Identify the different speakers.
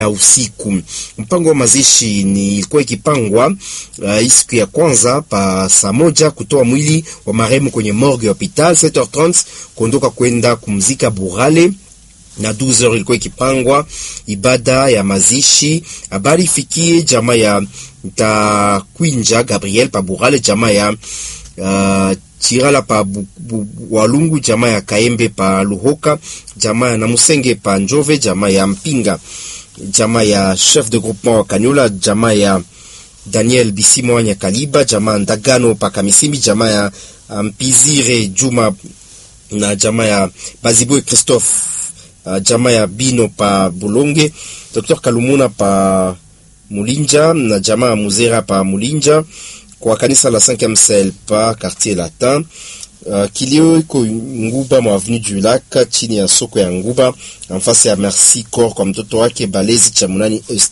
Speaker 1: ya usiku. Mpango wa mazishi ni ilikuwa ikipangwa uh, siku ya kwanza pa saa moja kutoa mwili wa marehemu kwenye morgue ya hopital 7h30 kuondoka kwenda kumzika Burale na 12h ilikuwa ikipangwa ibada ya mazishi. Habari ifikie jamaa ya Ntakwinja Gabriel pa Burale, jamaa ya uh, Chirala pa bu, bu, Walungu, jamaa ya Kaembe pa Luhoka, jamaa ya Namusenge pa Njove, jamaa ya Mpinga, jamaa ya chef de groupement wa Kanyola, jamaa ya Daniel Bisimo wa Nyakaliba, jamaa Ndagano pa Kamisimbi, jamaa ya Mpizire Juma na jamaa ya Baziboe Christophe, uh, jamaa ya Bino pa Bulonge, Dr Kalumuna pa Mulinja na jamaa ya Muzera pa Mulinja kwa kanisa la 5e sel pa quartier latin. Uh, kilio iko Nguba mwa avenue du Lac chini ya soko ya Nguba, nafasi ya Merci Corps kwa mtoto wake Balezi cha Munani